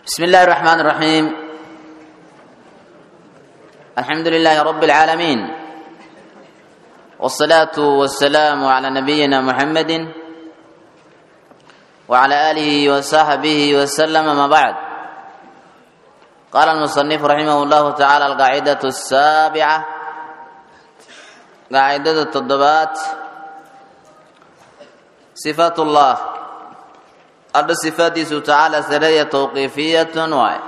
بسم الله الرحمن الرحيم الحمد لله رب العالمين والصلاة والسلام على نبينا محمد وعلى آله وصحبه وسلم ما بعد قال المصنف رحمه الله تعالى القاعدة السابعة قاعدة التضبات صفات الله alla sifaadiisu tacaala sareeya tawqiifiyatun waay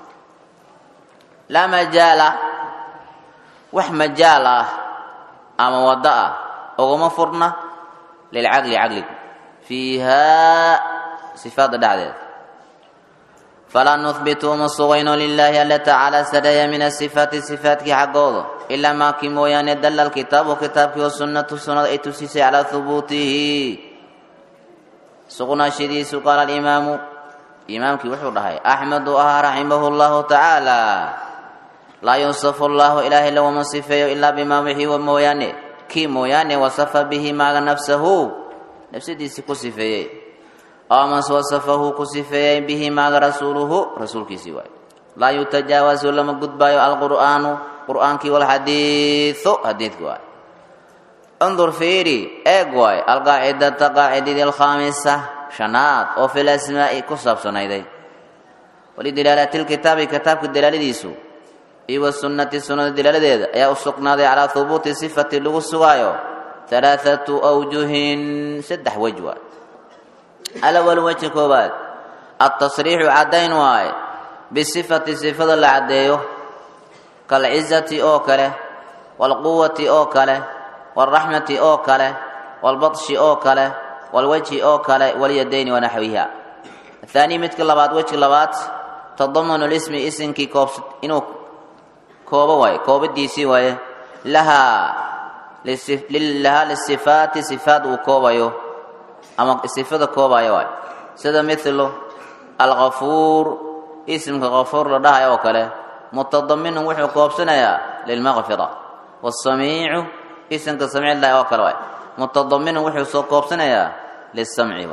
laa majaala wax majaal ah ama waddo ah uguma furna lilcaqli caqligu fiihaa sifaadda dhexdeeda falaa nuhbitu uma sugayno lilaahi alla tacaala sareeya min asifaati sifaatkii xaggooda ilaa maakii mooyaane dalla alkitaabu kitaabkii wa sunnatu sunnada ay tusisay calaa hubuutihi sugnaashadiisu qaala alimaamu imaamkii wuxuu dhahay axmedu ahaa raximahu llahu tacaala laa yusafu allahu ilaahay laguma sifeeyo ilaa bimaa wixii mooyaane kii mooyaane wasafa bihi maaga nafsahu nafsadiisii ku sifeeyey amas wasafahu ku sifeeyey bihi maaga rasuuluhu rasuulkiisii waay laa yutajaawasu lama gudbaayo alqur'aanu qur'aankii walxadiiu xadiidki waay انظر فيري ايغواي القاعدة قاعدة الخامسة شناد او في الاسماء كسب سنيدي ولدلالة الكتاب كتاب الدلالة ديسو ايوه السنة السنة الدلالة دي يا اسقنا دي على ثبوت صفة اللغة السوايو ثلاثة اوجه سدح وجوه الاول وجه كوبات التصريح عدين واي بصفة صفة العديو كالعزة او كله والقوة او كله والرحمة أو كله والبطش أو كله والوجه أو كله واليدين ونحوها الثاني مثل لبات وجه لبات تضمن الاسم اسم كي كوب إنه كوبا واي كوب ديسي واي لها للصف... لها للصفات صفات وكوبا يو أما صفات كوبا يو واي سيدا مثل الغفور اسم غفور لدها يو كله متضمن وحو كوب سنة للمغفرة والسميع isimka samci lahi oo kale waay mutadaminu wuxuu soo koobsanayaa lisamci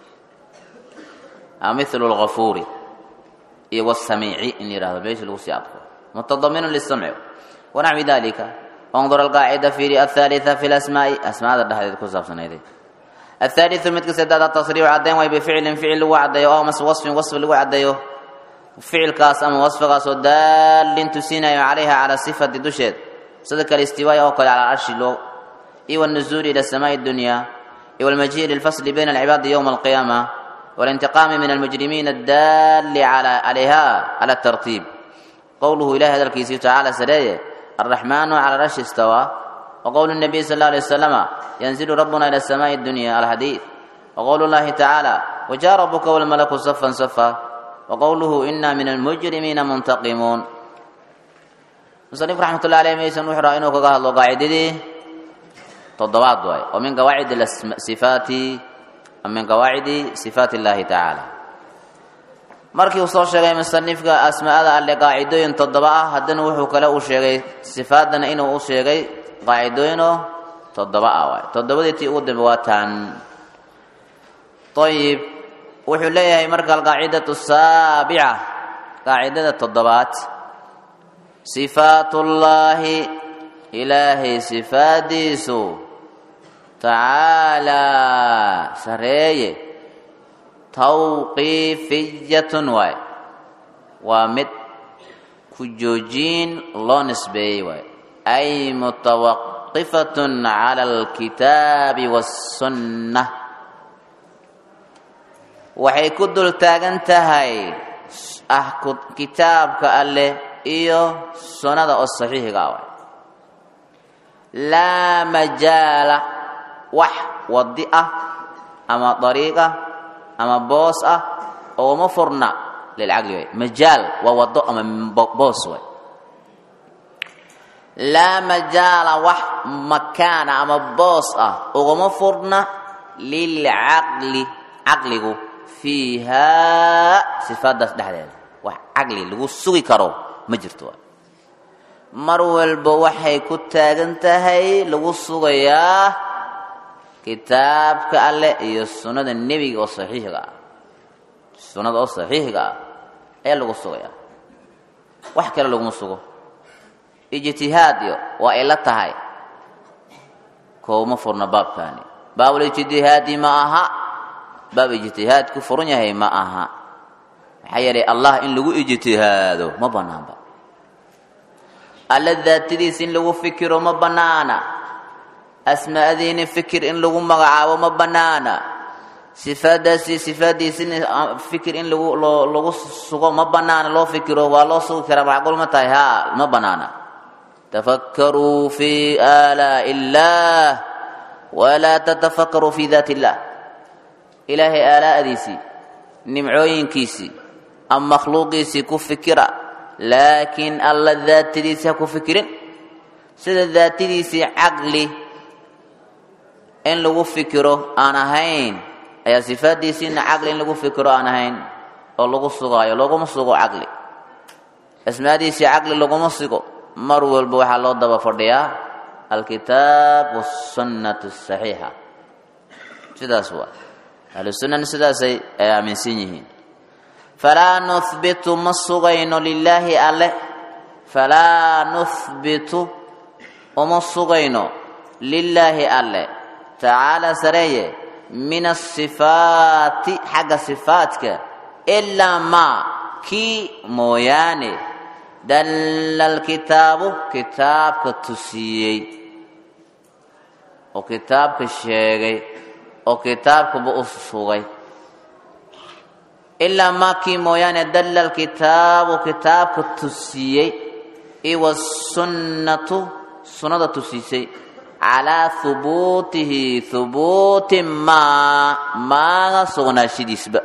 milu lgafuuri iyo wsamiici in la yihahdo meesha lagu sii adko mutadaminu lisamci wanaxwi dalika انظر القاعدة في الثالثة في الأسماء أسماء الدهر كسب سنيدي الثالث مثل سداد التصريح عدين وي بفعل فعل لو عديو أو مس وصف وصف لو عديو فعل كاس أما وصف كاس دال تسينا عليها على صفة دشد صدق الاستواء أو على العرش لو إيوى النزول إلى السماء الدنيا إيوى المجيء للفصل بين العباد يوم القيامة والانتقام من المجرمين الدال على عليها على الترتيب قوله إله هذا الكيسي تعالى سرايا الرحمن على العرش استوى وقول النبي صلى الله عليه وسلم ينزل ربنا إلى السماء الدنيا الحديث وقول الله تعالى وجاء ربك والملك صفا صفا وقوله إنا من المجرمين منتقمون musanif raxmatullahi aleyh maysan wuxuu raa inuu kaga hadlo qaacidadii toddobaad waay oo min qawaacid sifaati min qawaacidi sifaati illaahi tacaala markii uu soo sheegay musanifka asmaa'ada alle qaacidooyin toddoba ah haddana wuxuu kale uu sheegay sifaadana inuu u sheegay qaacidooyinoo toddoba ah waay toddobadii tii ugu dambe waa taan ayib wuxuu leeyahay marka alqaacidatu saabica qaacidada toddobaad sifaatullaahi ilaahay sifaadiisu tacaalaa sareeye tawqiifiyatun waay waa mid ku joojiin loo nisbeeyey waay ay mutawaqifatun cala alkitaabi waassunna waxay ku dul taagan tahay ah kitaabka alleh iyo sunnada oo saxiixiga ah waay laa majaala wax wadi ah ama dariiq ah ama boos ah ooma furna lilcaqli waay majaal waa wado ama boos waay laa majaala wax makaana ama boos ah ugama furna lilcaqli caqligu fiihaa sifaadaas dhexdeeda wax caqli lagu sugi karo ma jirto mar walba waxay ku taagan tahay lagu sugayaa kitaabka alleh iyo sunnada nebiga oo saxiixiga ah sunnada oo saxiixiga ah ayaa lagu sugayaa wax kale laguma sugo ijtihaad iyo waa ila tahay kooma furna baabkaani baabul ijtihaadi ma aha baab ijtihaad ku furan yahay ma aha maxaa yeelay allah in lagu ijtihaado ma banaanba alla daatadiisa in lagu fikiro ma banaana asmaadiini fikir in lagu magacaabo ma banaana sifaadaasi sifaadiisina fikir in lagu loo lagu sugo ma banaana loo fikiro waa loo sugi karaa macquul ma tahay haa ma banaana tafakkaruu fi aalaa'i illaah walaa tatafakkaruu fi daati illah ilaahay aalaa'diisii nimcooyinkiisii ama makhluuqiisii ku fikira laakiin alla daatadiisii ha ku fikirin sida daatadiisii caqli in lagu fikiro aan ahayn ayaa sifaaddiisiina caqli in lagu fikiro aan ahayn oo lagu sugaayo laguma sugo caqli asmaadiisii caqli laguma sugo mar walba waxaa loo daba fadhiyaa alkitaab wasunnatu asaxiixa sidaas waa ahlusunnana sidaasay ay aaminsan yihiin falaa nuhbitu ma sugayno lilaahi alle falaa nuhbitu uma sugayno lilaahi alle tacaala sareeye min asifaati xagga sifaadka ilaa maa kii mooyaane dalla alkitaabu kitaabka tusiyey oo kitaabka sheegay oo kitaabkaba u sugay ilaa maa kii mooyaane dalla alkitaabu kitaabka tusiyey iwasunnatu sunnada tusiisay calaa hubuutihi hubuuti maa maaga sugnaashadiisba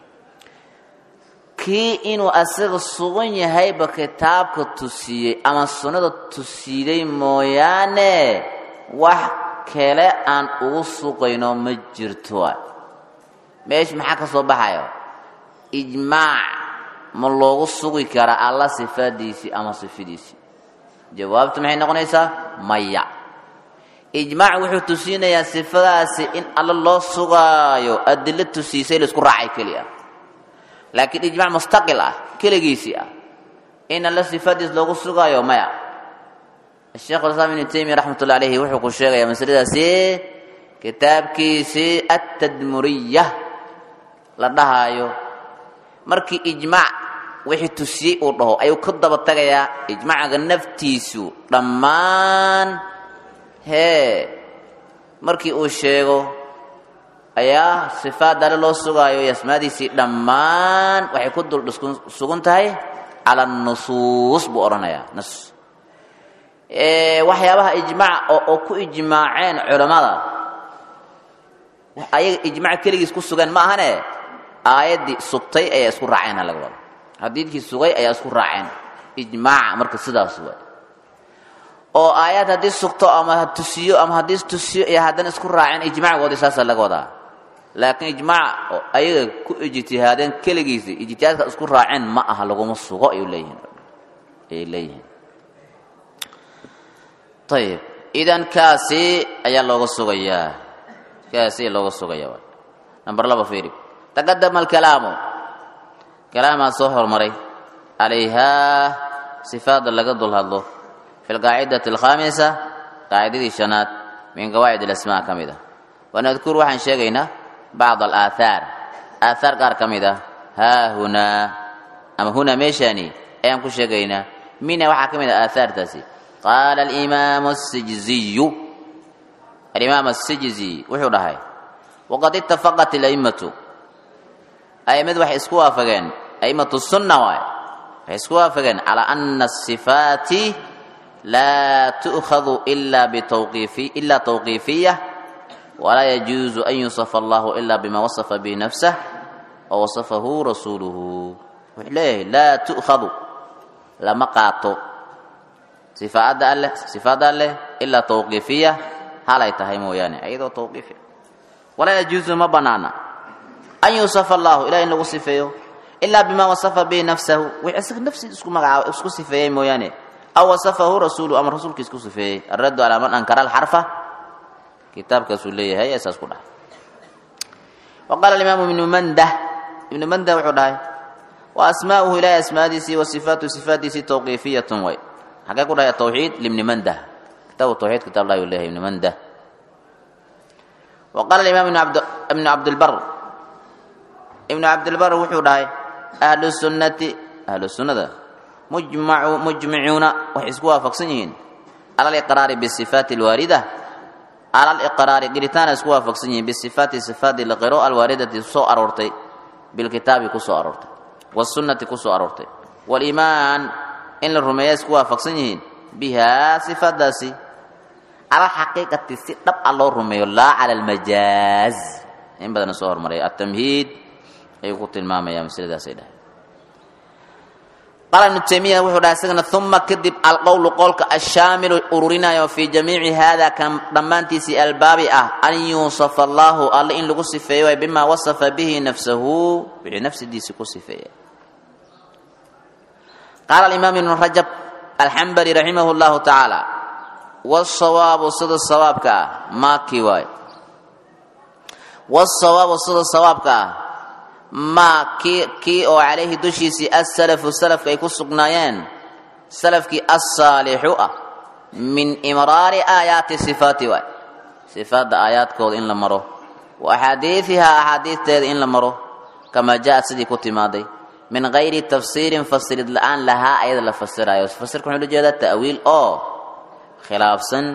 kii inuu asaga sugan yahayba kitaabka tusiyey ama sunnada tusiiday mooyaane wax kale aan ugu sugayno ma jirto meesha maxaa ka soo baxayo ijmaac ma loogu sugi karaa alla sifaadiisii ama sifadiisii jawaabtu maxay noqonaysaa maya ijmaac wuxuu tusiinayaa sifadaasi in alla loo sugaayo adilo tusiisay laisku raacay keli ah laakiin ijmac mustaqil ah keligiisii ah in alla sifadiis loogu sugaayo maya sheekh islaam ibnu taymiya raxmat ullah alayhi wuxuu ku sheegayaa masaladaasi kitaabkiisii atadmuriya la dhahaayo markii ijmaac wixii tusiyey uu dhaho ayuu ka daba tagayaa ijmaacaga naftiisu dhammaan hee markii uu sheego ayaa sifaad alle loo sugaayo iyo asmaadiisii dhammaan waxay ku dul sugan tahay cala nusuus buu odhanayaa nas waxyaabaha ijmaac oo ku ijmaaceen culammada ayaga ijmac keligiis ku sugan ma ahane aayaddii sugtay ayaa isku raaceen ha laga wado xadiidkii sugay ayaa isku raaceen ijmaaca marka sidaas waay oo aayaad haddii sugto ama tusiyo ama haddii tusiyo iyo haddana isku raaceen ijmacgoodii saasa laga wadaa laakiin ijmaac oo ayaga ku ijtihaadeen keligiisi ijtihaadka isku raaceen ma aha laguma sugo ayuu leeyihiin ayay leeyihiin ayib idan kaasi ayaa looga sugayaa kaasi looga sugaya number laba fiiri taqadama alkalaamu kalaamaa soo hormaray calayhaa sifaada laga dul hadlo fi lqaacidati alkhaamisa qaacidadii shanaad min qawaacid alasmaa ka mid ah wanadkur waxaan sheegaynaa bacd alaahaar aahaar qaar ka mid ah haa hunaa ama hunaa meeshaani ayaan ku sheegaynaa mina waxaa ka mid ah aahaartaasi qaala alimaamu asijziyu alimaam asijzi wuxuu dhahay waqad itafaqat ala'immatu a'immadu waxay isku waafageen a'immatu sunna waay waxay isku waafageen calaa ana asifaati laa tu'khadu ila bitawqiifi ila tawqiifiya walaa yajuuzu an yusafa allahu ila bima wasafa bihi nafsah wa wasafahu rasuuluhu wuxuu leeyahay laa tu'khadu lama qaato sifaadda alleh sifaadda alleh ilaa tawqiifiya halay tahay mooyaane iyadoo tawqiifi walaa yajuuzu ma banaana an yusafa allahu ilaah in lagu sifeeyo ilaa bima wasafa bihi nafsahu wix isaga nafsiisa isku magacaabo isku sifeeyey mooyaane aw wasafahu rasuulu ama rasuulkiis ku sifeeyey alraddu calaa man ankara alxarfa kitaabkaasuu leeyahay ee saas ku dhahay wa qaala alimaamu ibnu mandah ibnu mandah wuxuu dhahay wa asmaa'uhu ilaahay asmaadiisii wa sifaatu sifaatdiisii tawqiifiyatun way xagee ku dhahay atawxiid libni mandah kitaabu tawxiid kitaab lahi leeyahay ibni mandah wa qaala alimaam ibnu cabdilbar ibnu cabdilbar wuxuu dhahay ahlu sunnati ahlu sunnada mujmacu mujmicuuna waxay isku waafaqsan yihiin cala aliqraari bisifaati alwaarida cala aliqraari qiritaana isku waafaqsan yihiin bisifaati sifaati liqiro alwaaridati soo aroortay bilkitaabi ku soo aroortay wasunnati ku soo aroortay waliimaan in la rumeeya isku waafaqsan yihiin bihaa sifaadaasi cala alxaqiiqati si dhab a loo rumeeyo laa cala almajaaz in badana soo hormaray atamhiid ayuu ku tilmaamaya masladaasay dhahay qaala ibnu taymiya wuxuu dhahay isagana uma kadib alqowlu qowlka ashaamilu ururinayo fii jamiici hada kan dhammaantiisii albaabi ah an yuusafa allaahu alle in lagu sifeeyo way bimaa wasafa bihi nafsahu wixii nafsidiisii ku sifeeya qaala alimaam ibnu rajab alxambali raximah llahu tacaala wasawaabu sida sawaabka ah maakii waay wasawaabu sida sawaabka ah maa kii kii oo calayhi dushiisii asalafu salafka ay ku sugnaayeen salafkii assaalixu ah min imraari aayaati sifaati waay sifaadda aayaadkooda in la maro wa axaadiidihaa axaadiisteeda in la maro kamaa jaa-ad sidii ku timaaday min gayri tafsiirin fasirid la-aan lahaa ayada la fasirayo fasirka wuxuu la jeedaa ta'wiil oo khilaafsan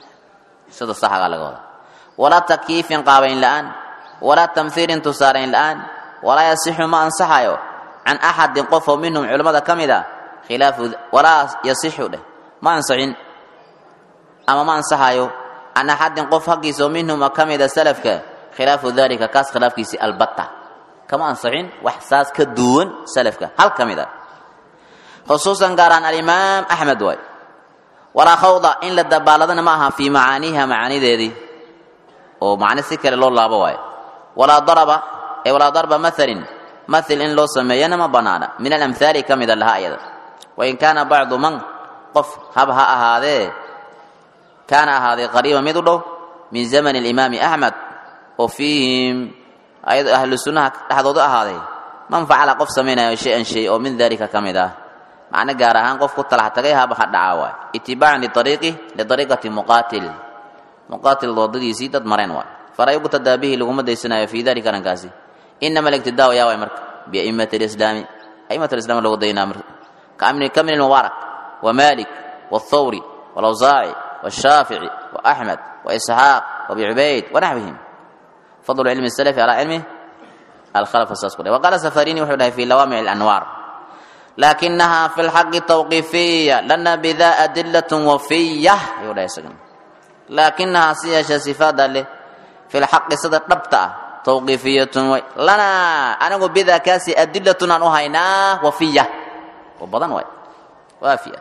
sida saxagaa laga wada walaa takyiifin qaabayn la-aan walaa tamhiilin tusaarayn la-aan walaa yasixu ma ansaxayo can axadin qof oo minhum culimmada ka mid a khilaafu walaa yasixu dheh ma ansaxin ama ma ansaxayo can axadin qof haggiisa oo minhuma ka mida salafka khilaafu dalika kaas khilaafkiisii albatta kama ansaxin wax saas ka duwan salafka hal ka mid a khusuusan gaaraan alimaam axmed waay walaa khawda in la dabaaladana ma aha fii macaaniiha macaanideedii oo macni si kale loo laabo waayo walaa daraba ee walaa darba maalin mail in loo sameeyana ma banaana min alamhaali ka mida laha ayada wain kaana bacdu man qof hab ha ahaadee kaana ahaaday qariiba mid u dhow min zamani alimaami axmed oo fiihim ayado ahlu sunnaha dhexdooda ahaaday man facala qof samaynayo shay-an shay oo min dalika ka mid ah macno gaar ahaan qof ku talax tagay haba ha dhacaa waay itibaacan liariiqi liariiqati muqaatil muqaatil doodadiisii dad mareen waay falaa yuqtadaa bihi laguma daysanayo fii dalika arrinkaasi inama aligtidaa yaa waay marka biaimati alislaami aimat alislam lagu daynaa marka kamin almubaarak wa malik wاthawri wاlawsaaci wاshaafici waaxmed waisxaaq wabi cubayd wanaxwihim fadlu cilmi salafi calaa cilmi alkhalafa saas ku dhahay waqaala safarini wuxuu dhahay fi lawaamic alanwaar laakinaha fi lxaqi tawqiifiya lana bida adilat wafiya ayuu dhahay isagana laakinahaa si yeesha sifaada leh fi lxaqi sida dhabta ah tawqiifiyatun way lanaa anigu bidaa kaasi adilatun aan u haynaa wafiya oo badan waay waafiya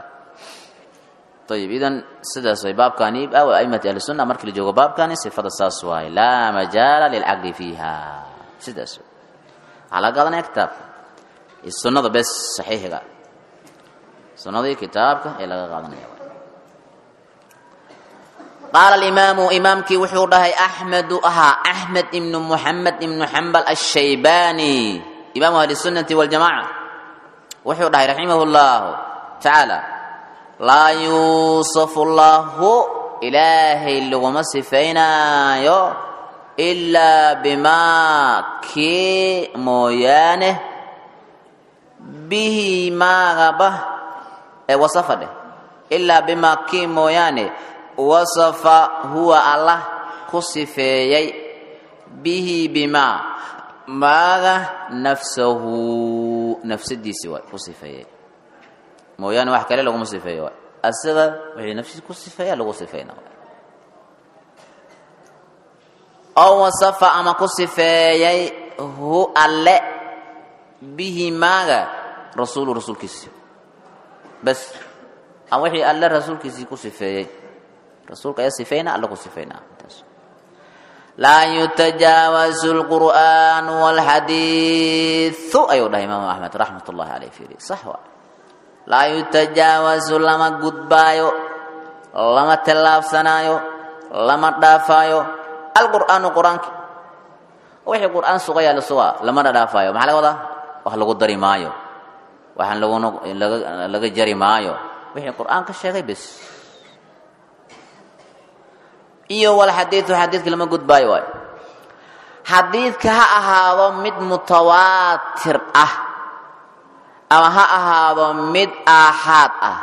ayib idan sidaas way baabkani aimati ahli sunna markii la joogo baabkani sifada saas waaye laa majaala lilcaqli fiiha sidaas waxaa laga qaadanaya kitaabka sunnada bes saxiixiga sunnadii kitaabka ee laga qaadanaya qaala alimaamu imaamkii wuxuu dhahay axmedu ahaa axmed ibnu muxamed ibnu xambal ashaybani imaamu ahli sunnati waljamaca wuxuu dhahay raximah llahu tacaala laa yuusafu llahu ilaahay laguma sifaynaayo ilaa bimaa kii mooyaane bihi maagaba ee wasafa dheh ilaa bimaa kii mooyaane wasafa huwa allah ku sifeeyey bihi bimaa maaga nafsahu nafsadiisi waay ku sifeeyey mooyaane wax kale laguma sifeeyo waay asaga wixii nafsiis ku sifeeya lagu sifeyna waay oo wasafa ama ku sifeeyey hu alle bihi maaga rasuulu rasuulkiisi bas ama wixii alle rasuulkiisii ku sifeeyey rasuulka ayaa sifeyna alla ku sifeynaa laa yutajaawazu lqur'aan wاlxadiiثu ayuu dhahay imaamu axmed raxmat ullahi aleyh fiiri sax waa laa yutajaawazu lama gudbaayo lama tallaabsanaayo lama dhaafaayo alqur'aanu qur-aanki wixii qur'aan sugayaa la sugaa lamana dhaafaayo maxaa laga wadaa wax lagu dari maayo waxaan laguna laga laga jari maayo wixii qur'aanka sheegay bes iyo wal xadiidu xadiidka lama gudbaayo waayo xadiidka ha ahaado mid mutawaatir ah ama ha ahaado mid aaxaad ah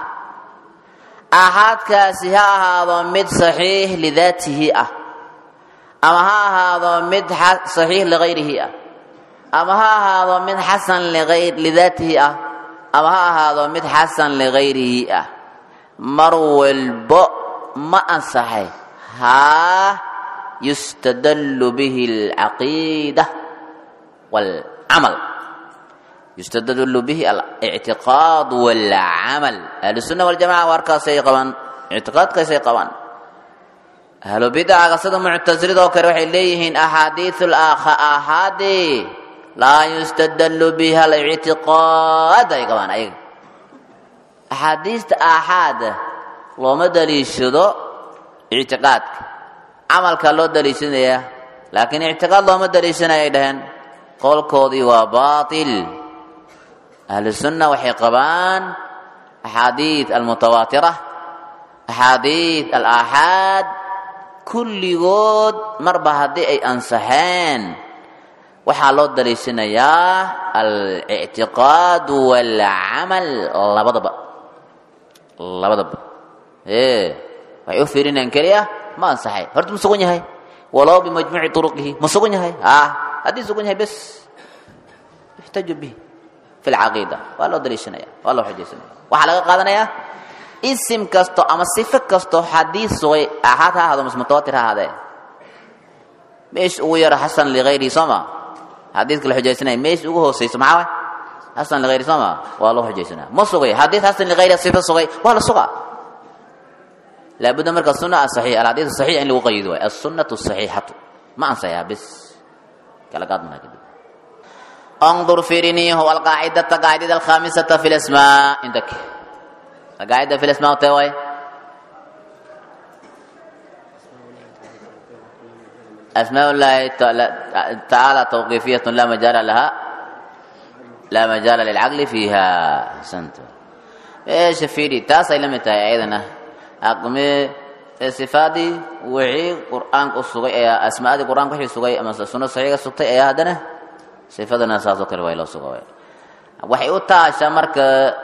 aaxaadkaasi ha ahaado mid saxiix lidaatihi ah ama ha ahaado mid saxiix ligayrihi ah ama ha ahaado mid xasan lidaatihi ah ama ha ahaado mid xasan ligayrihi ah mar walbo ma ansaxay haa yustadallu bihi alcaqiida waalcamal yustadallu bihi alictiqaad waalcamal ahlusunna waljamaca warkaasay qabaan ictiqaadkaasay qabaan ahlu bidacaga sida muctasilidoo kale waxay leeyihiin axaadiiu aahaadi laa yustadallu biha alictiqaad ay qabaan ayaga axaadiista aaxaada looma daliishado ictiqaadka camalkaa loo daliishanayaa laakiin ictiqaad looma daliishanaya ay dhaheen qowlkoodii waa baatil ahlusunna waxay qabaan axaadiid almutawaatira axaadiid alaaxaad kulligood marba haddii ay ansaxeen waxaa loo daliishanayaa alictiqaad waalcamal labadaba labadaba ee waxay u fiirinayaan keliya ma ansaxay horta ma sugan yahay walow bimajmuuci turuqihi ma sugan yahay a haddii sugan yahay bes yuxtaju bihi fi lcaqiida waa loo daliishanaya waa loo xujaysanaya waxaa laga qaadanayaa isim kasto ama sifo kasto haddii sugay ahaad ha ahaado mutawaatir ha ahaadee meesh ugu yaro xasan ligayrihi soo ma xadiidka la xujaysanaya meesh ugu hooseyso maxaa waay xasan ligayri soo ma waa loo xujaysanaya ma sugay xadiid xasan ligayri sifo sugay waa la sugaa laabudda marka sunna asaxiix alxadiid saxiix in lagu qayido waay assunnatu saxiixatu ma ansayaa bis kala qaadmana kadib انظر فيرني هو القاعدة القاعدة الخامسة في الأسماء عندك القاعدة في الأسماء تواي أسماء الله تعالى توقيفية لا مجال لها لا مجال للعقل فيها سنت ايش فيدي تاسع لم أيضا أقمي صفاتي وعي قرآن الصغي أسماء القرآن كحي الصغي أما سنة صحيحة سبتي أيها هدنا sifadana saasoo kale waa loo suga waxay u taashaa marka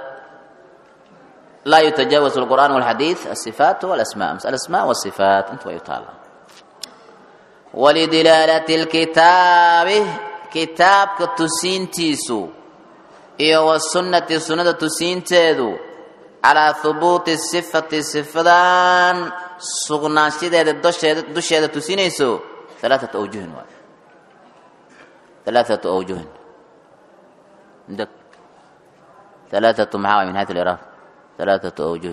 laa yutajaawaز الqur'an والxadiiث الصifaat واlasma alasma والصifaat inta way u taala walidilaalati اlkitaabi kitaabka tusiintiisu iyo wasunnati sunnada tusiinteedu calaa hubuuti sifati sifadan sugnaanshadeeda dosheeda dusheeda tusinayso alaaثaةu awjuhin waay ثلاثة أوجه عندك ثلاثة معاوية من هذه الإعراب ثلاثة أوجه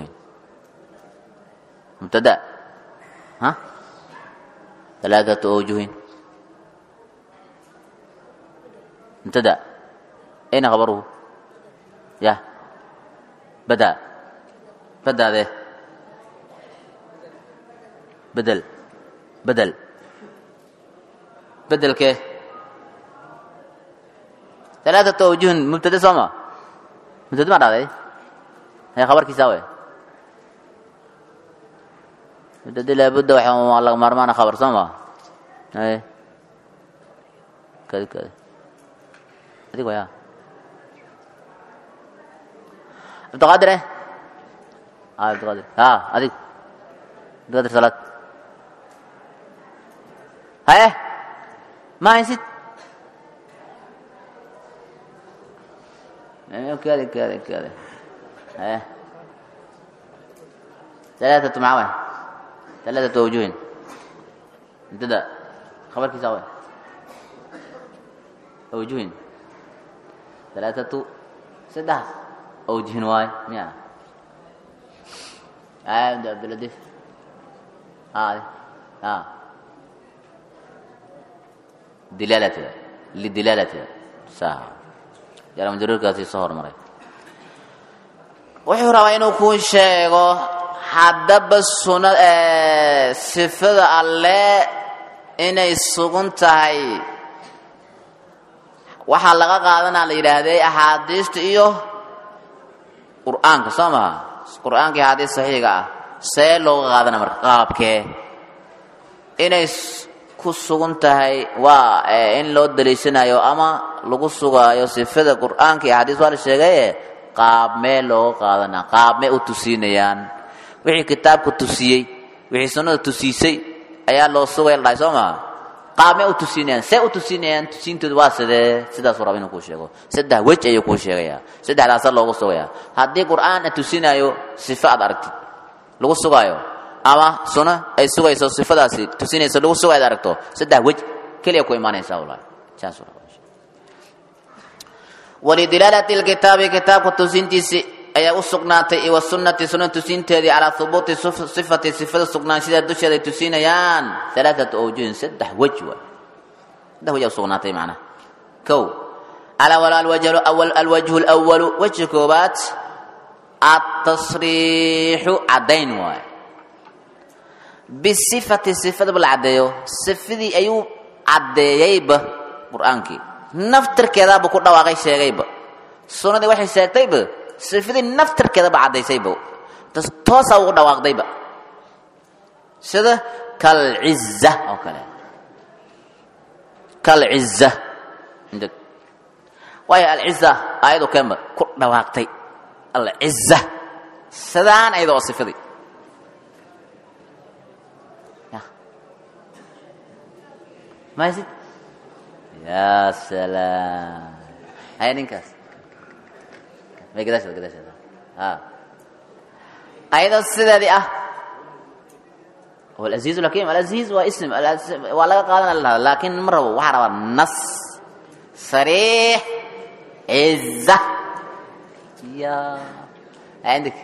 مبتدأ ها ثلاثة أوجه مبتدأ أين خبره يا بدأ بدأ ذي بدل بدل بدل كيف ثلاثة أوجه مبتدأ سما مبتدأ ما رأي هي خبر كيساوي مبتدأ لابد وحي الله مرمان خبر سما هاي كذا كذا هذيك ويا عبد القادر اه عبد القادر اه هذيك عبد القادر صلاة هاي ما نسيت كذا كذا كذا ها ثلاثة معاوية ثلاثة وجوه ابتدأ خبر كيساوي وجوه ثلاثة سدة أوجه واي ميا آه عبد اللطيف آه آه دلالته لدلالته ساعة jaramjaruurkaasi soo hormaray wuxuu rabaa inuu kuu sheego haddaba suna sifada alle inay sugan tahay waxaa laga qaadanaa la yidhaahday axaadiista iyo qur'aanka soo maha qur'aanka iyo axaadiis saxiiga ah see looga qaadana marka qaabkee inay ku sugan tahay waa in loo daliishanayo ama lagu sugaayo sifada qur'aanka iyo axaadiis waa la sheegaye qaab mee looga qaadanaa qaab mee u tusiinayaan wixii kitaabku tusiyey wixii sunnada tusiisay ayaa loo sugaya la dhahay soo maha qaabmay u tusinayaan see u tusinayaan tusiintoodu waa sidee sidaasuu raba inuu kuu sheego saddex wej ayuu kuu sheegayaa saddexdaasa loogu sugayaa haddii qur'aan a tusinaayo sifo aad aragtid lagu sugaayo ama suno ay sugayso sifadaasi tusinayso lagu sugayo ad aragto saddex wej keliya ku imaanaysaa walahi saasuu raba walidilaalati lkitaabi kitaabka tusintiisi ayaa u sugnaatay iwa sunnati sunna tusinteedii calaa hubuuti sifati sifada sugnaanshadeeda dusheeda ay tusinayaan alaaatu awjuhin saddex wej waay saddex wej aa usugnaatay macnaha kow alawal alwajhu lwalu wejha koobaad atasriixu caddayn waay bisifati sifadaba la caddeeyo sifadii ayuu caddeeyeyba qur-aankii naftirkeedaaba ku dhawaaqay sheegayba sunnadii waxay sheegtayba sifadii naftirkeedaba caddaysayba toosaa ugu dhawaaqdayba sida kalciza oo kale kalciza waayo alciza ayadu keenba ku dhawaaqtay alciza sidaan ayada oo sifadii masid ya salaam haya ninkaas may gadaasheeda gadaasheeda a ayadoo sideedii ah alaziiz lakin alaziiz waa ism waa laga qaadana lahada laakin ma rabo waxaa rabaa nas sariix ciza ya عندك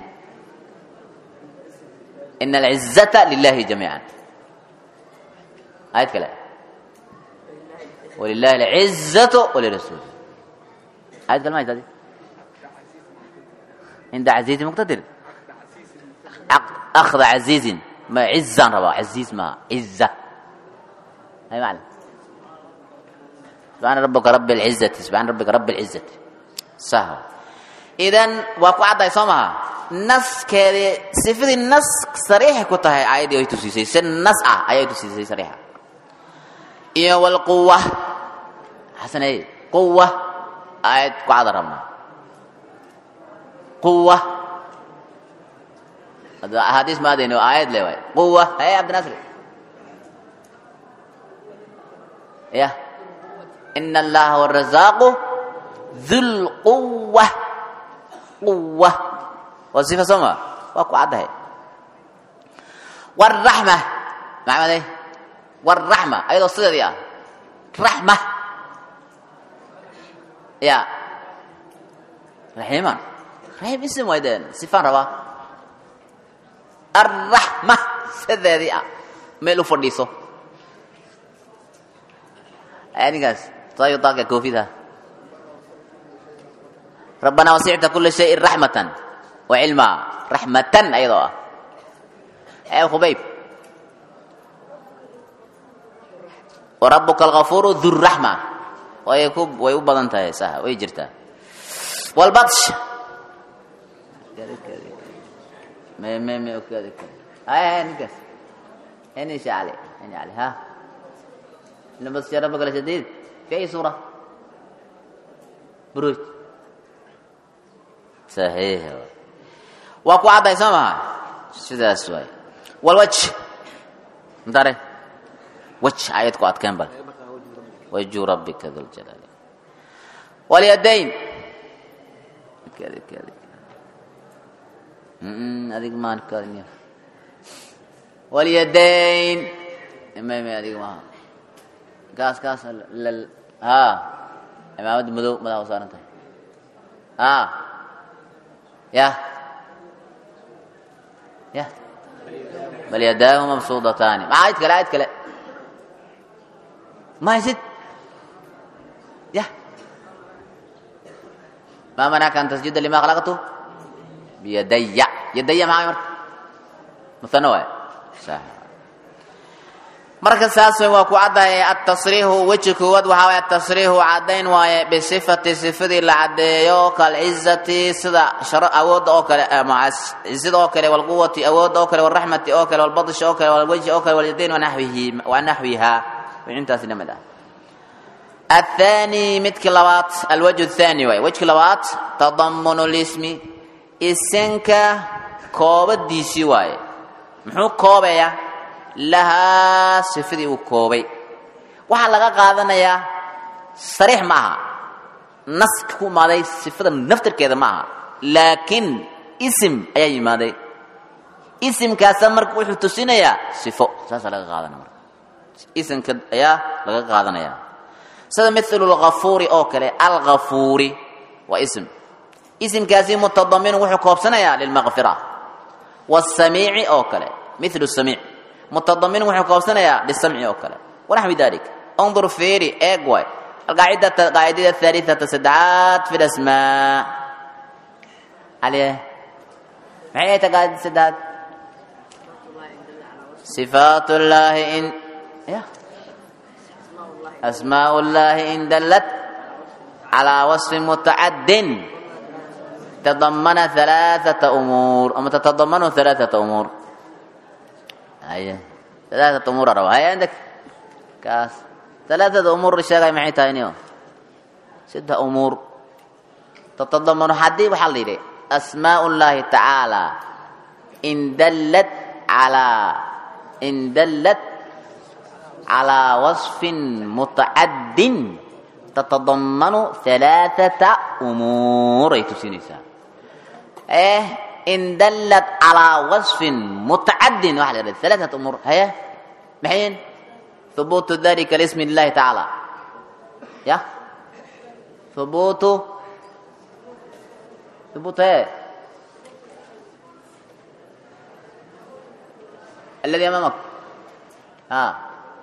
إن العزة لله جميعا آية كلام ولله العزة ولرسوله آية كلام آية عند عزيز مقتدر أخذ عزيز ما عزا ربا عزيز ما عزة هاي معنى سبحان ربك رب العزة سبحان ربك رب العزة سهو idan waa ku cadday soo maha naskeedii sifadii nas sariixay ku tahay aayaddii ay tusiisay si nas ah ayay tusiisay sariixa iyo walquwa xasaney quwa aayad ku cada rabna quwa axaadiis maadayni waa aayad le waay quwa haye cabdinasri ya ina allaha huwa arazaaqu dhulquwa quwa waa sifa soo ma waa ku caddahay waraxma maxamedey waraxma ayadoo sideedii ah raxma ya raxiiman raxiim isim way deen sifaan rabaa arraxma sideedii ah meel u fadhiiso ninkaas tayo taaka koofida ربنا وسعت كل شيء رحمة وعلما رحمة أيضا يا خبيب وربك الغفور ذو الرحمة ويكوب ويوبض انت يا سها ويجرتا والبطش ما ما ما كذا هاي هاي نكس هني شعلي هني علي ها لما بس ربك الشديد في أي سورة بروج صحيح waa ku cadday soo maha sidaas waay walwaj mtare waj ayad ku adkeen bal wajhu rabbika dhuljalaali walyadayn kadi kadi adig maan kadin walyadayn imame adig maaha kaas kaas lal ha imaamad madow madaxa u saaran tahay ha يا يا بل يداه مبسوطتان ما عايد كلا عايد كلا ما يزيد يا ما منعك أن تسجد لما خلقته بيدي يدي معي مرة مثنوة صح marka saas way waa ku caddahay atasriixu weji koowaad waxaa waye atasriixu caddayn waaye bisifati sifadii la caddeeyo kalcizati sida sharo awoodda oo kale cizada oo kale walquwati awoodda oo kale walraxmati oo kale walbadish oo kale walwejhi oo kale walyadayn wanaxwihi wanaxwiha intaasi la mid ah الثاني midki labaad alwجه الثاني waay wejki labaad تضمن الاسم isinka koobadiisii waaye muxuu koobaya lahaa sifadii uu koobay waxaa laga qaadanayaa sariix ma aha naska ku imaaday sifada naftarkeeda ma aha laakiin isim ayaa yimaaday isimkaasa marka wuxuu tusinayaa sifo saasaa laga qaadanaya marka isimka ayaa laga qaadanaya sida milu lgafuuri oo kale algafuuri waa ism isimkaasi mutadamin wuxuu koobsanayaa lilmaqfira wsamiici oo kale milu samiic mutadamin wuxuu koobsanayaa lisamci oo kale wanaxwi dalik انظر فيري ايج واي القاعدة القاعدة الثالثة سدعات في الأسماء عليه ما هي قاعدة سدعات صفات الله إن يا أسماء الله إن دلت على وصف متعد تضمن ثلاثة أمور أما تتضمن ثلاثة أمور أيه ثلاثة أمور أروى هاي عندك كاس ثلاثة أمور الشيء معي تاينيو ستة أمور تتضمن حدي وحل لي أسماء الله تعالى إن دلت على إن دلت على وصف متعد تتضمن ثلاثة أمور يتسينيسا إيه إن دلت على وصف متعد واحد ثلاثة أمور هي محين ثبوت ذلك لاسم الله تعالى يا ثبوت ثبوت ايه الذي امامك ها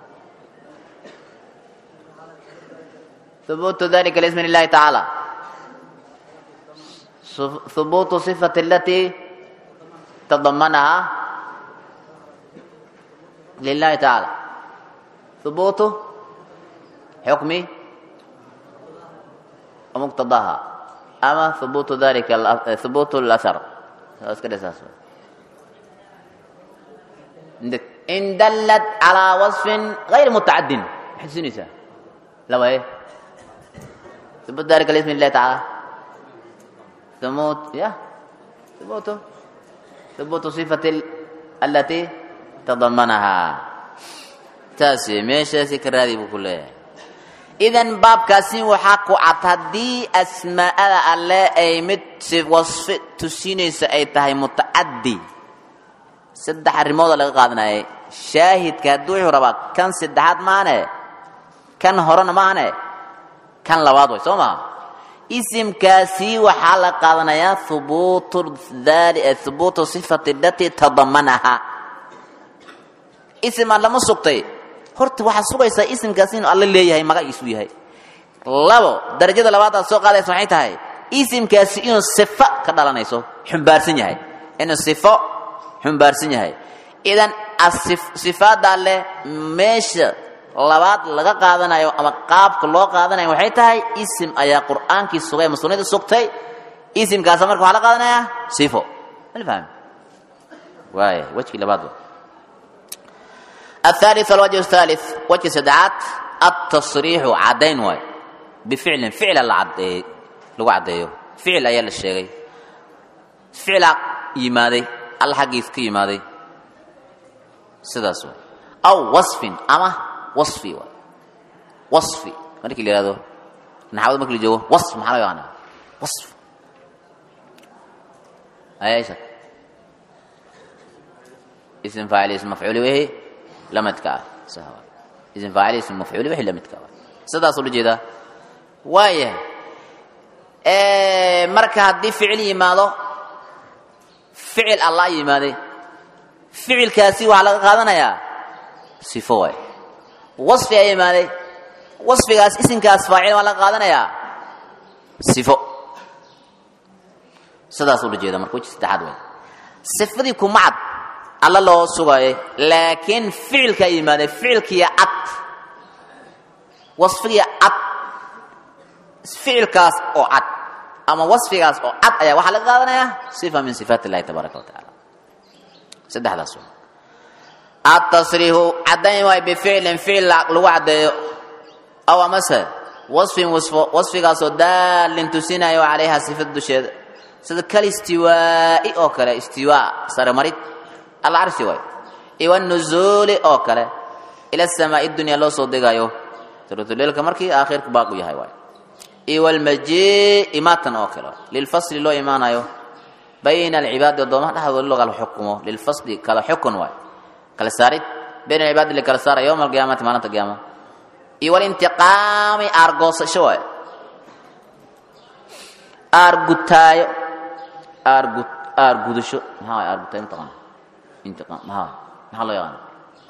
ثبوت ذلك لاسم الله تعالى ثبوت صفة التي تضمنها لله تعالى ثبوت حكم ومقتضاها أما ثبوت ذلك ثبوت الأثر عندك إن دلت على وصف غير متعد حسنسة لو ايه ثبوت ذلك لاسم الله تعالى ثبوت يا ثبوت ثبوت صفة التي تضمنها taasi meeshaasi ka raadi buu ku leeyahay idan baabkaasi waxaa ku cad haddii asmaa'ada alle ay mid si wasfi tusinaysa ay tahay mutacaddi saddex arrimooda laga qaadanayay shaahidka haddii wuxuu rabaa kan saddexaad maane kan horena maane kan labaad way soo maha isimkaasi waxaa la qaadanayaa hubuutu hubuutu sifati alatii tadamanaha isimaan lama sugtay horta waxaad sugaysaa isimkaasi inuu alle leeyahay magaciisu yahay labo darajada labaad aad soo qaadaysa maxay tahay isimkaasi inuu sifo ka dhalanayso xumbaarsan yahay inuu sifo xumbaarsan yahay idan sifaadda alleh meesha labaad laga qaadanayo ama qaabka loo qaadanayo waxay tahay isim ayaa qur'aankii sugay ama sunnada sugtay isimkaasa marka waxaa la qaadanayaa sifo malfahmi waaya wejkii labaad الثالث الوجه الثالث وجه سدعات التصريح عدين واي بفعل فعل العد لو عديو فعل ايا الشيغي فعل يمادي الحقيث كي يمادي سداس واي او وصف اما وصفي واي وصفي مركي لي هذا نحاول مكلي جو وصف محل يعني وصف ايش اسم فاعل اسم مفعول به lamidka ah sahwa isin faacil ism mafcuul wixii lamidka ah sidaas ula jeedaa waaya marka haddii ficil yimaado ficil allah yimaaday ficilkaasi waxaa laga qaadanayaa sifo waay wasfi a yimaaday wasfigaas isimkaas faacil waa laga qaadanayaa sifo sidaas ula jeeda marka weji saddexaad waay sifadii kuma cad alla loo sugayo laakiin ficilkaa yimaadee ficilkiiya cad wasfigiya cad ficilkaas oo cad ama wasfigaas oo cad ayaa waxaa laga qaadanayaa sifa min sifaat illahi tabaaraka wa tacaala saddexdaas w atasriihu caddayn waay bificlin ficil lagu caddeeyo aw amase wasfin wasfo wasfigaasoo daalin tusinayo calayha sifada dusheeda sida kal istiwaa'i oo kale istiwaa sare marid alcarshi waay iwanuzuuli oo kale ila samaa'i dunya loo soo degayo tulutuleelka markii aakhirka baaqu yahay waay iwalmajii imaatan oo kale lilfasli loo imaanayo bayna alcibaadi addoomaha dhexdooda loo kala xukumo lilfasli kala xukun waay kala saarid bayna alcibaadi la kala saara yowma alqiyaamati maalinta qiyaama iyo walintiqaami aargoosasho waay aargutaayo aargu aargudasho maxaa waay aargutaayo mataqaana intiqaam maxaa maxaa loo yaqaana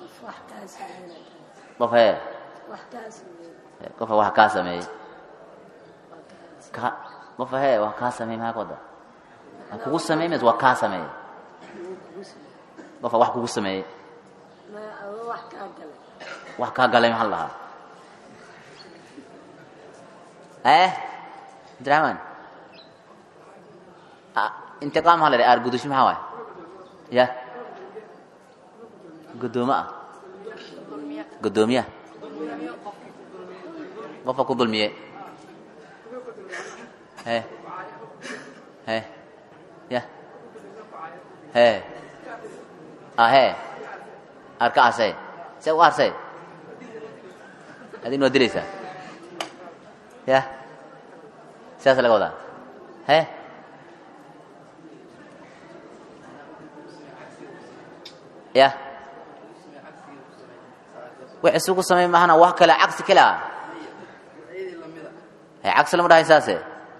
qof hee qofa wax kaa sameeyey ka qofa hee wax kaa sameeyey maxaa ka wada wax kugu sameey mise waa kaa sameeyey qofa wax kugu sameeyey wax kaa galay maxaa la dhahaa eh abdiraxmaan intiqaam maxaa la dhaha aargudasho maxaa waay ya guddoomo ah guddoomiya qofka ku dulmiye he he ya he ahe arka arsay see u arsay adin waa dilaysaa ya sidaas laga wadaa he ya wax isugu samay mahana wax kale cagsi kale ah he cagsi lama dhahay saase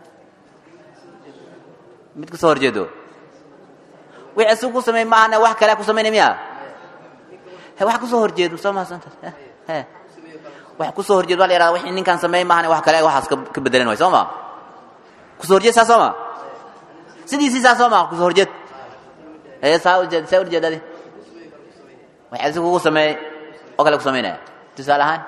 mid ka soo horjeedo wax isugu samay mahana wax kale ku samaynay miya he wax kusoo horjeedo soo mahadsantaas he wax kusoo horjeed waa la yihahda wixii ninkaan sameey mahana wax kale waxaas ka bedelan way soo ma kusoo horjeed saa soo ma sidiisii saa soo ma kusoo horjeed ee saa ujeed saa urjeedadi waxay si kugu sameeyey oo kale ku samaynaya tusaale ahaan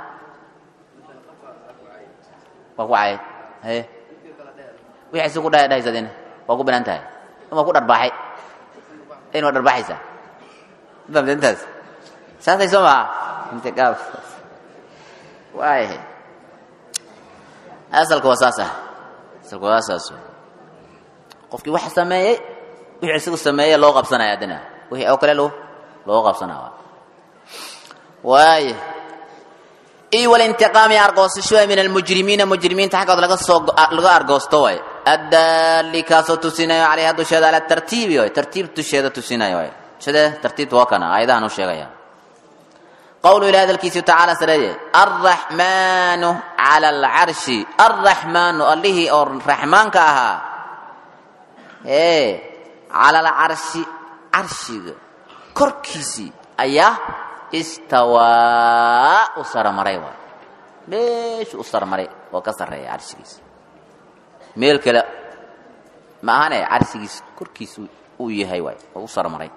waa ku cayay haye wixii si ku dhahay dhahaysadina waa ku banaan tahay waa ku dharbaaxay in waa dharbaaxaysaa famta intaas saasay soo maa intiqaab waayahay asalka waa saas ah asalka waa saas qofkii wax sameeyey wixii isagu sameeyey loo qabsanaya adina wixii oo kale loo loo qabsanaa waaya iyo walintiqaami argoosasho min almujrimiina mujrimiinta xaggood laga soo laga argoosto waay addaali kaasoo tusinayo calayha dusheeda ala tartiibi waay tartiib dusheeda tusinayo waay sidee tartiibta waa kana aayadahan u sheegaya qowlu ilahi hadalkiisu tacaala sareeye alraxmaanu cala alcarshi alraxmaanu allihii oo raxmaanka ahaa ee cala alcarshi carshiga korkiisii ayaa istawaa u saramaray waay meeshu u sarmaray oo ka sarreeya carshigiisa meel kale ma ahane carshigiisa korkiisa uu yahay waay oo u sarmaray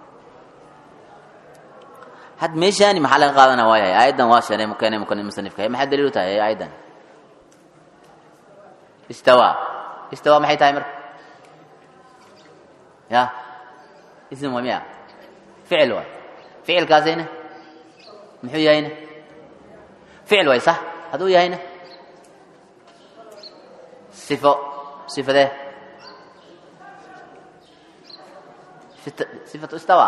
had meeshaani maxaa laga qaadana waayahay aayaddan waa sheegay mukene mukene musanifka maxay daliil u tahay aayaddan istawa istawa maxay tahay marka ya ism waa miya ficil waay ficilkaasayna muxuu yahayna ficil waay sax hadduu yahayna sifo sifadee sifatu istawa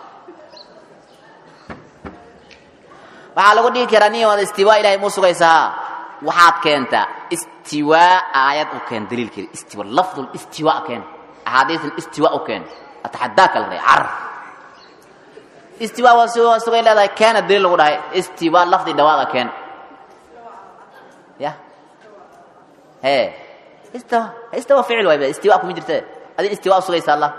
waxaa lagu dhihi karaa nin wada istiwaa ilahay muu sugaysaa waxaad keentaa istiwaa aayad u keen daliilkeeda istiwa lafdul istiwa keen axaadiisan istiwa u keen ataxadaaka la dhahay car istiwa waa si waa sugay leedahay keena daliil lagu dhahay istiwa lafdi dhawaada keen ya he istawa istawa ficil waay istiwa kuma jirte adin istiwa u sugaysa allah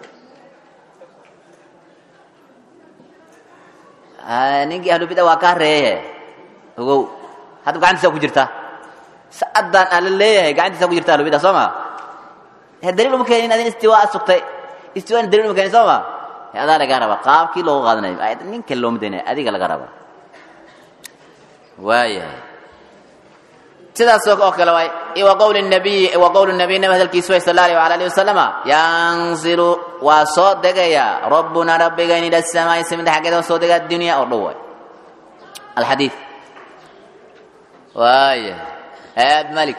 ninkii ahlubida waa kaa reeye ogow hadda gacantiisa ku jirta sa'adan aan la leeyahay gacantiisa ku jirta ahlubida soo ma he daliil uma keenin adin istiwaa sugtay istiwaana daliil uma keenin soo ma adaa lagaa rabaa qaabkii loogu qaadanayo aayadda ninka looma daynaya adiga laga rabaa waayahay sidaas oo kale waay wa qowli nabiy wa qowlu nabiy nabi hadalkiisu way sal allahu ala alihi wasalama yanzilu waa soo degaya rabbuna rabbigayni ila samaa'i samida xaggeeda waa soo dega addunya oo dhow waay alxadiid waaya aad malik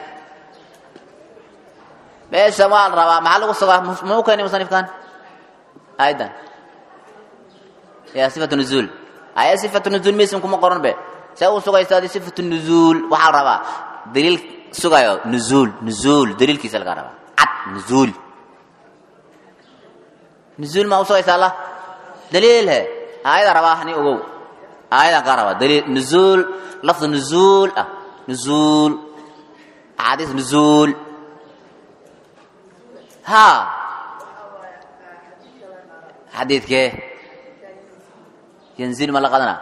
meesha waa la rabaa maxaa lagu sugaa muu keeni musanifkan aydan ya sifatu nuzuul aya sifatu nuzuul misim kuma qoran be see uu sugaysa adi sifatu nuzuul waxaa la rabaa daliil sugayo nuzuul nuzuul daliilkiisa laga rabaa cad nuzuul nuzuul maa usugaysa allah daliil he aayada rabaa hani ogow aayadan kaa rabaa daliil nuzuul lafdu nuzuul ah nuzuul axaadiis nuzuul ha xadiidkee yanzil ma la qadana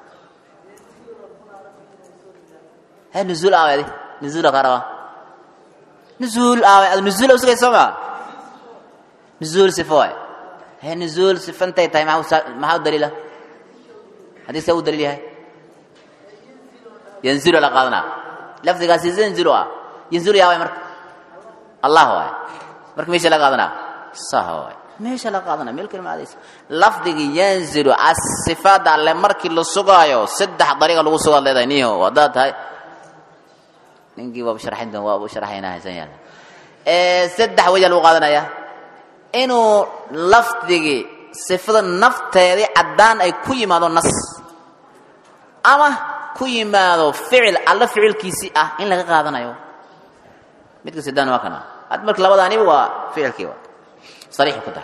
he nuzuul aawe adi nuzuula kaa rabaa nuzuul aawe ad nuzuul usugay soo maa nuzuul sifo waay he nuzuul sifantay tahay maxaa maxaa u daliila xadiiska u daliil yahay yanzilu la qaadanaa lafdigaasi yanzilu ah yanzilu yaa waay marka allah waay marka meesha la qaadanaa saha waay meesha la qaadanaa meel kale maadaysa lafdigii yanzilu asifaada alle markii la sugaayo saddex dariiqa lagu sugaad leedahay niho haddaad tahay ninkii waaba sharxayn doon waaba sharxaynaa haysan yaala saddex weja lagu qaadanaya inuu lafdigii sifada nafteedii caddaan ay ku yimaado nas ama ku yimaado ficil alla ficilkiisii ah in laga qaadanayo midka sidaan waa kana had marka labadaaniba waa ficilkii wa sariixu ku tahay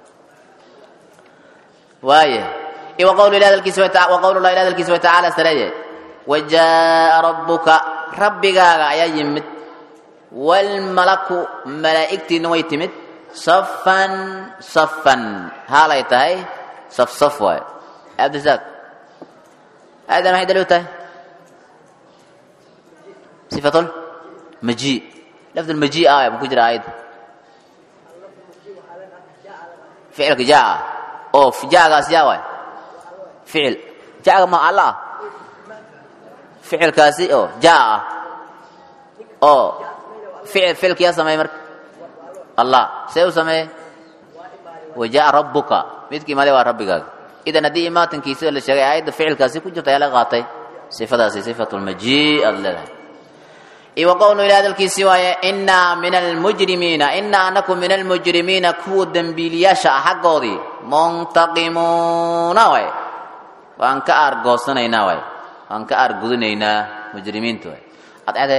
waaya iyo waqawlu ilahi hadalkiisa wa qawlu llahi ilahi hadalkiisa wa tacaala sareeye wajaa'a rabbuka rabbigaaga ayaa yimid walmalaku malaa'igtiina way timid safan safan haalay tahay saf saf waay abdisaaq aadan maxay daliil u tahay sifatul maji lafd maji ah buu ku jira aayadda ficilka jaa oo jaagaas yaa waay ficil jaaga ma alla ah ficilkaasi oo jaa ah oo ficil ficilka yaa sameeyey marka allah see u sameeyey wajaa rabbuka midkii imaade waa rabbigaaga idan haddii imaatankiisa la sheegay aayadda ficilkaasi ku jirta ayaa laga qaatay sifadaasi sifatu lmaji aad leedahay iyo waqowlu ila hadalkiisii waaye innaa min almujrimiina innaa anaku min almujrimiina kuwa dembiiliyaasha ah xaggoodii muntaqimuuna waay waan ka aargoosanaynaa waay waan ka aargudinaynaa mujrimiinta waay adcede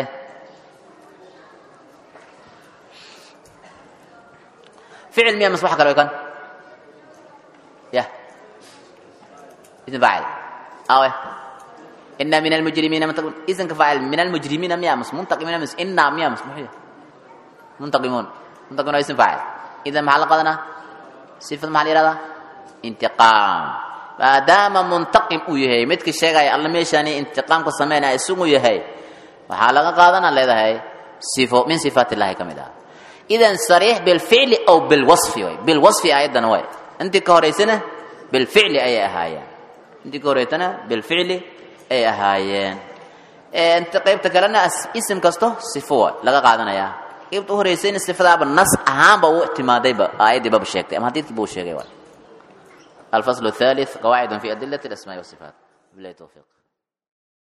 ficil miya mas wax kale way kan ya ism faacil awe إنا من المجرمين منتقمون إذن كفاعل من المجرمين ميا مس منتقمين مس إنا ميا مس محيي منتقمون منتقمون اسم فاعل إذا محل قدنا صفة محل إرادة انتقام ما دام منتقم ويهي متك الشيء الله ميشاني انتقام كسمينا اسمه يهي محل قدنا لذا هي صفة من صفات الله كمدا إذا صريح بالفعل أو بالوصف بالوصف أيضا هو أنت كوريسنا بالفعل أي أهايا أنت كوريتنا بالفعل ay ahaayeen inta qaybta kalena isim kasto sifo laga qaadanaya qaybta u horeysayna sifadaaba nas ahaanba u timaadayba aayaddii baba sheegtay ama hadiidkii buu sheegay الفصل الثالث قواعد في أدلة الأسماء والصفات بالله التوفيق